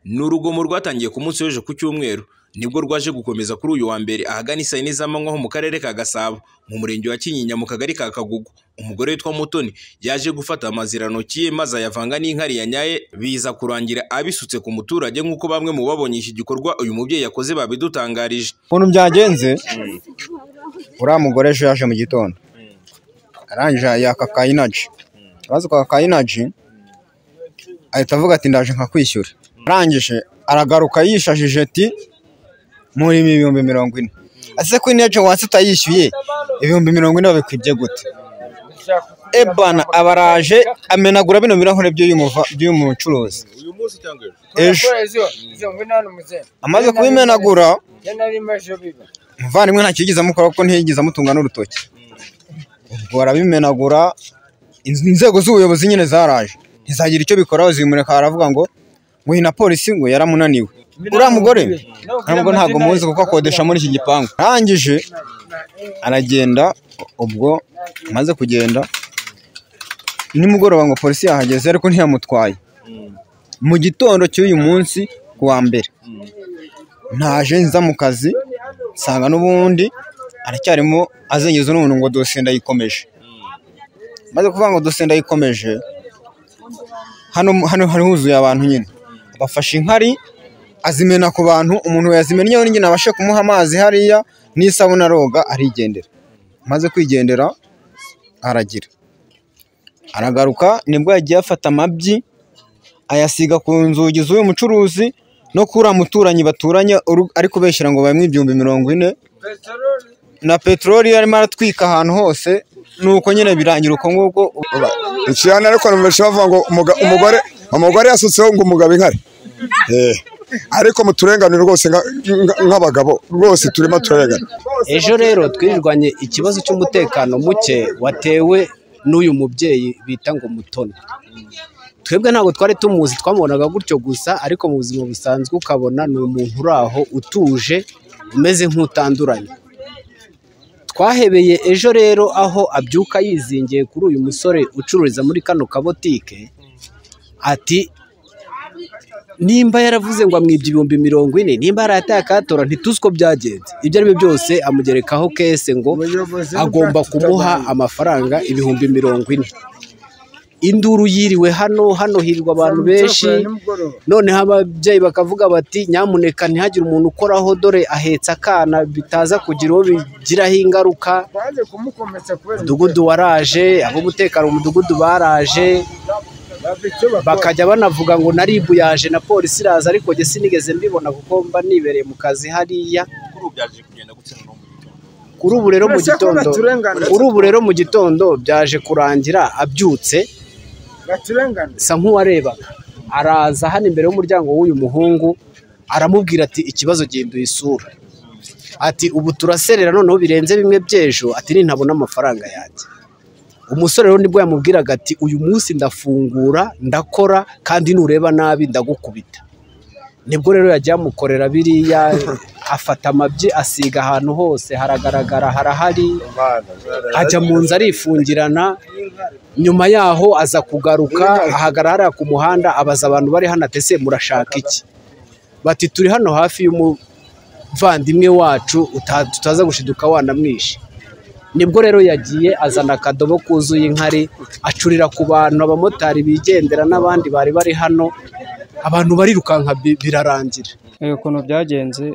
Ni urugomo rwatangiye ku munsi w'ejo ku cyumweru nibwo rwaje gukomeza kuri uyu wa mbere ahagana i saa yine z'amanywa ho mu karere ka Gasabo mu murenge wa Kinyinya mu kagari ka Kagugu umugore witwa Mutoni yaje gufata amazirantoki ye maze ayavanga n'inkari yanyaye biza kurangira abisutse ku muturage nk'uko bamwe mu babonye iki gikorwa uyu mubyeyi yakoze babidutangarije ukuntu byagenze uriya mugore ejo yaje mu gitondo arangije yaka ka inaji araza kwaka ka inaji ahita avuga ati ndaje nkakwishyura arangije aragaruka yishajije ati muri ibihumbi mirongo ine ese ko inaji wasi utayishyuye ibihumbi mirongo ine babikwibye gute ebana abaraje amenagura bino birahure by'uyu mucuruzi ejo amaze kubimenagura umuvandimwe nta kigeze amukora kuko ntiyigeze amutunga n'urutoki ubwo barabimenagura inz- inzego z'ubuyobozi nyine zaraje ntizagira icyo bikoraho zimureka aravuga ngo nguhe na polisi ngo yaramunaniwe uriya mugore ntabwo ntabwo muzi kuko akodesha muri iki gipangu arangije aragenda ubwo amaze kugenda nimugoroba ngo polisi yahageze ariko ntiyamutwaye mu gitondo cy'uyu munsi ku wa mbere naje nza mu kazi nsanga n'ubundi aracyarimo azengeza n'umuntu ngo dosiye ndayikomeje maze kuvuga ngo dosiye ndayikomeje hano hano hari huzuye abantu nyine bafashe inkari azimena ku bantu umuntu yazimennye we nyine abashe kumuha amazi hariya n'isabune aroga arigendera maze kwigendera aragira aragaruka nibwo yagiye afata amabyi ayasiga ku nzugi z'uyu mucuruzi no kuri uriya muturanyi baturanye uru- ari kubeshyira ngo bayimwe ibihumbi mirongo ine na peteroli yari arimo aratwika ahantu hose nuko nyine birangira uko nguko ikiyana ariko numvise bavuga ngo umuga- umugore umugore yasutseho ngo umugabo inkari Eh. ariko muturengane rwose nga- nga- nk'abagabo rwose turimo turengana ejo rero twirirwanye ikibazo cy'umutekano muke watewe n'uyu mubyeyi bita ngo mutoni twebwe ntabwo twari tumuzi twamubonaga gutyo gusa ariko mu buzima busanzwe ukabona ni umuntu uri aho utuje umeze nk'utanduranye twahebeye ejo rero aho abyuka yizingiye kuri uyu musore ucururiza muri kano kabotike ati nimba yaravuze ngo amwibye ibihumbi mirongo ine nimba yarataye akatora ntituzi uko byagenze ibyo ari byo byose amugerekaho kese ngo agomba kumuha amafaranga ibihumbi mirongo ine induru yiriwe hano hano hirirwa abantu benshi noneho ababyeyi bakavuga bati nyamuneka ntihagire umuntu ukoraho dore ahetse akana bitaza kugira uwo bigiraho ingaruka umudugudu waraje ab'umutekano mu mudugudu baraje bakajya banavuga ngo na ribu yaje na polisi iraza ariko njye sinigeze mbibona kuko mba nibereye mu kazi hariya kuri ubu rero mu gitondo kuri ubu rero mu gitondo byaje kurangira abyutse sa nk'uwarebaga araza hano imbere y'umuryango w'uyu muhungu aramubwira ati ikibazo gihinduye isura ati ubu turaserera noneho birenze bimwe by'ejo ati nintabona amafaranga yanjye umusore rero nibwo yamubwiraga ati uyu munsi ndafungura ndakora kandi nureba nabi ndagukubita nibwo rero yagiye amukorera biriya afata amabyi asiga ahantu hose haragaragara harahari ajya mu nzu arifungirana nyuma yaho aza kugaruka ahagarara ku muhanda abaza abantu bari hano ati ese murashaka iki bati turi hano hafi y'umuvandimwe wacu uta- tutaza gushiduka wanamwishe nibwo rero yagiye azana akadobo kuzuye inkari acurira ku bantu abamotari bigendera n'abandi bari bari hano abantu barirukanka bi- birarangira Erega ukuntu byagenze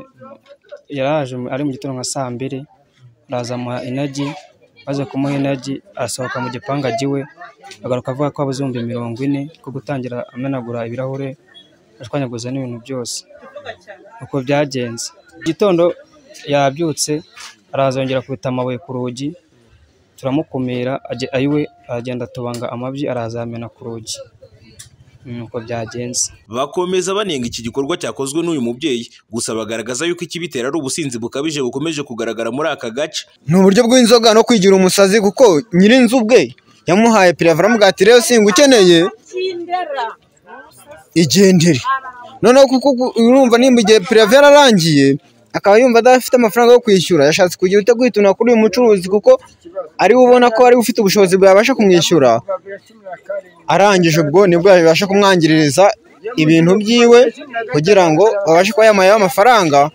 yaraje mu- ari mu gitondo nka saa mbiri araza amuha inagi maze kumuha inagi arasohoka mu gipangu agiwe agaruka avuga ko abuze ibihumbi mirongo ine ko gutangira amenagura ibirahure ashwanyaguza n'ibintu byose uko byagenze igitondo yabyutse arazongera kubita amabuye ku rugi turamukumira ajye- ayiwe aragenda atubanga amabyi arazamena ku rugi Mm, uko byagenze bakomeza banenga iki gikorwa cyakozwe n'uyu mubyeyi gusa bagaragaza yuko ikibitera ari ubusinzi bukabije bukomeje kugaragara muri aka gace ni uburyo bw'inzoga no kwigira umusazi kuko nyir'inzu ubwe yamuhaye piravara aramubwira ati rero singa ukeneye igendere noneho kuko ugu- urumva nimba igihe pirave yararangiye akaba yumva adafite amafaranga yo kwishyura yashatse kugira utakwituna kuri uyu mucuruzi kuko ari we ubona ko ari we ufite ubushobozi bwabasha kumwishyura arangije ubwo nibwo yabasha kumwangiririza ibintu byiwe kugira ngo babashe kuba yamuhaye amafaranga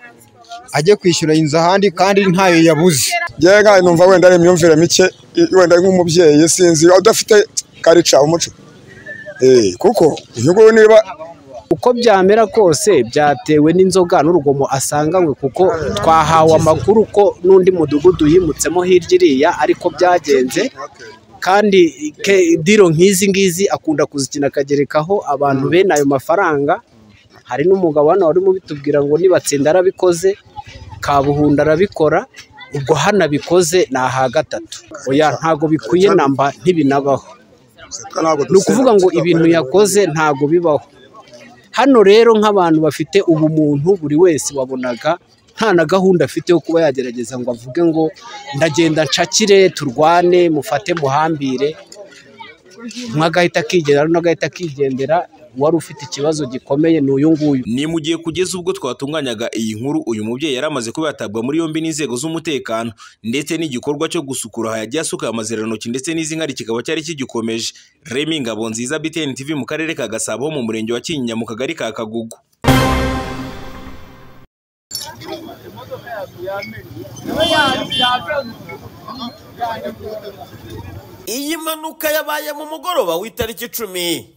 ajye kwishyura inzu ahandi kandi ntayo yabuze njyewe nkawe numva wenda ari imyumvire mike i- wenda nk'umubyeyi sinzi udafite karica umuco Eh, kuko uyu nguyu niba uko byamera kose byatewe n'inzoga n'urugomo asanganywe kuko twahawe amakuru ko n'undi mudugudu yimutsemo hirya iriya ariko byagenze kandi ke- diro nk'izi ngizi akunda kuzikina akagerekaho abantu bene ayo mafaranga hari n'umugabo hano wari mubitubwira ngo nibatsinda arabikoze kabuhunda arabikora ubwo hano abikoze ni aha gatatu oya ntago bikwiye namba ntibinabaho ni ukuvuga ngo ibintu yakoze ntago bibaho hano rero nk'abantu bafite ubumuntu buri wese wabonaga nta na gahunda afite yo kuba yagerageza ngo avuge ngo ndagenda nshakire turwane mufate muhambire umwe agahita akigendera undi agahita akigendera uwari ufite ikibazo gikomeye ni uyu nguyu ni mu gihe kugeza ubwo twatunganyaga iyi nkuru uyu mubyeyi yari amaze kuba yatabwa muri yombi n'inzego z'umutekano ndetse n'igikorwa cyo gusukura aha yagiye asuka amazirantoki ndetse n'izinkari kikaba cyari kigikomeje remi ngabo nziza btn tv mu karere ka gasabo ho mu murenge wa kinyinya mu kagari ka kagugu iyi mpanuka yabaye mu mugoroba w'itariki icumi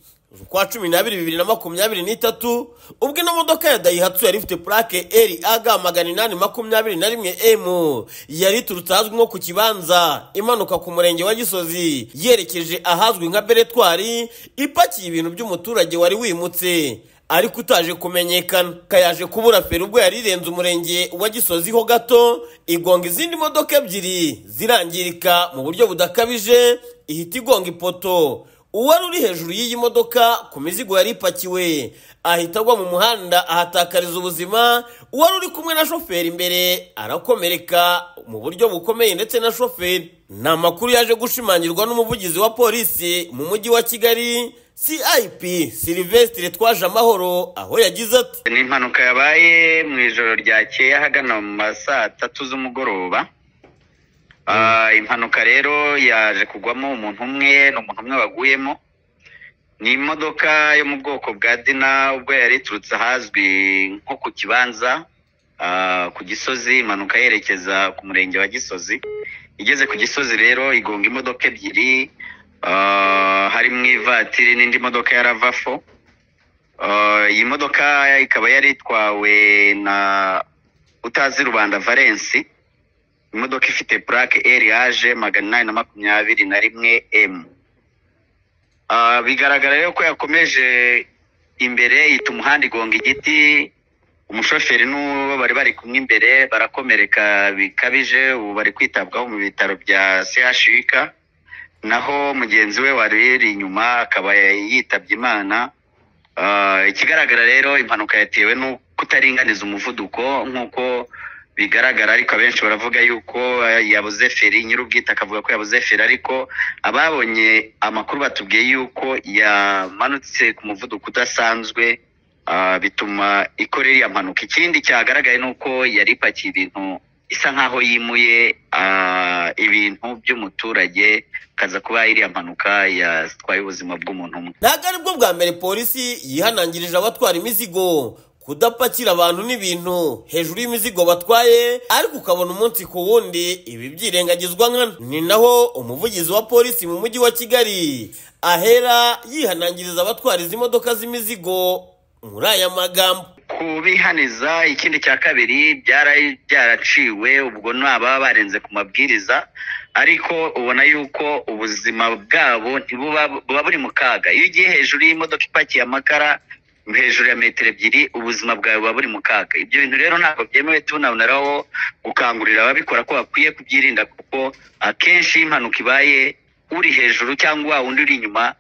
ukwa cumi n'abiri bibiri na makumyabiri n'itatu ubwo ino modoka ya dayihatsu yari ifite purake eri aga magana inani makumyabiri na rimwe emu yari iturutse ahazwi nko ku kibanza imanuka ku murenge wa gisozi yerekeje ahazwi nka beretwari ipakiye ibintu by'umuturage wari wimutse ariko utaje kumenyekana kayaje kubura feri ubwo yari irenze umurenge wa gisozi ho gato igonga izindi modoka ebyiri zirangirika mu buryo budakabije ihita igonga ipoto uwari uri hejuru y'iyi modoka ku mizigo yari ipakiwe ahita agwa mu muhanda ahatakariza ubuzima uwari uri kumwe na shoferi imbere arakomereka mu buryo bukomeye ndetse na shoferi ni amakuru yaje gushimangirwa n'umuvugizi wa polisi mu mujyi wa kigali cip silvestre twaje amahoro aho yagize ati ni impanuka yabaye mu ijoro ryakeye ahagana mu ma saa tatu z'umugoroba Ah, impanuka rero yaje kugwamo umuntu umwe ni umuntu umwe waguyemo ni imodoka yo mu bwoko bwa dina ubwo yari iturutse ahazwi nko ku kibanza ah, ku gisozi impanuka yerekeza ku murenge wa gisozi igeze ku gisozi rero igonga imodoka ebyiri ah, harimo ivatiri n'indi modoka ya ravafo Uh, iyi modoka ikaba yari itwawe na utazi rubanda valensi imodoka ifite purake eriyaje magana inani na makumyabiri na rimwe emu Uh, bigaragara rero ko yakomeje imbere yita umuhanda igonga igiti umushoferi n'uwo bari bari kumwe imbere barakomereka bikabije ubu bari kwitabwaho mu bitaro bya chik naho mugenzi we wari iri inyuma akaba yitabye imana Ah, ikigaragara rero impanuka yatewe no kutaringaniza umuvuduko nk'uko bigaragara ariko abenshi baravuga yuko eh, yabuze feri nyir'ubwite akavuga ko yabuze feri ariko ababonye amakuru batubwiye yuko yamanutse ku muvuduko udasanzwe ah, bituma ikora iriya mpanuka ikindi cyagaragaye ni uko yari ipakiye ibintu isa nk'aho yimuye ah, ibintu by'umuturage kaza kuba iriya mpanuka yatwaye ubuzima bw'umuntu umwe ntabwo ari bwo bwa mbere polisi yihanangirije abatwara imizigo kudapakira abantu n'ibintu hejuru y'imizigo batwaye ariko ukabona umunsi ku wundi ibi byirengagizwa nkana ni naho umuvugizi wa polisi mu mujyi wa kigali ahera yihanangiriza abatwara izi modoka z'imizigo muri aya magambo kubihaniza ikindi cya kabiri byara- byaraciwe ubwo ni ababa barenze ku mabwiriza ariko ubona yuko ubuzima bwabo ntibuba buba buri mu kaga iyo ugiye hejuru y'imodoka ipakiye amakara hejuru ya metero ebyiri ubuzima bwawe buba buri mu kaga ibyo bintu rero ntabwo byemewe tunaboneraho gukangurira ababikora ko bakwiye kubyirinda kuko akenshi iyo impanuka ibaye uri hejuru cyangwa wa wundi uri inyuma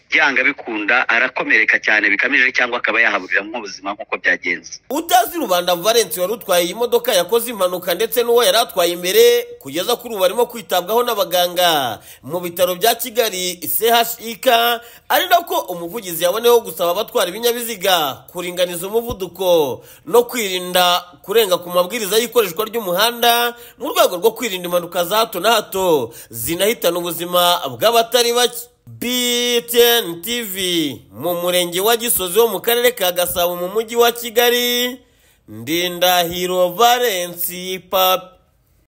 byanga bikunda arakomereka cyane bikamije cyangwa akaba yahaburira nk'ubuzima nk'uko byagenze utazi rubanda valence wari utwaye iyi modoka yakoze impanuka ndetse n'uwo yari atwaye imbere kugeza kuri ubu barimo kwitabwaho n'abaganga mu bitaro bya kigali chik ari nako umuvugizi yaboneyeho gusaba abatwara ibinyabiziga kuringaniza umuvuduko no kwirinda kurenga ku mabwiriza y'ikoreshwa ry'umuhanda mu rwego rwo kwirinda impanuka za hato na hato zinahitana ubuzima bw'abatari bake BTN TV mu murenge wa Gisozi wo mu karere ka Gasabo mu mujyi wa Kigali Ndindahiro Valence Papi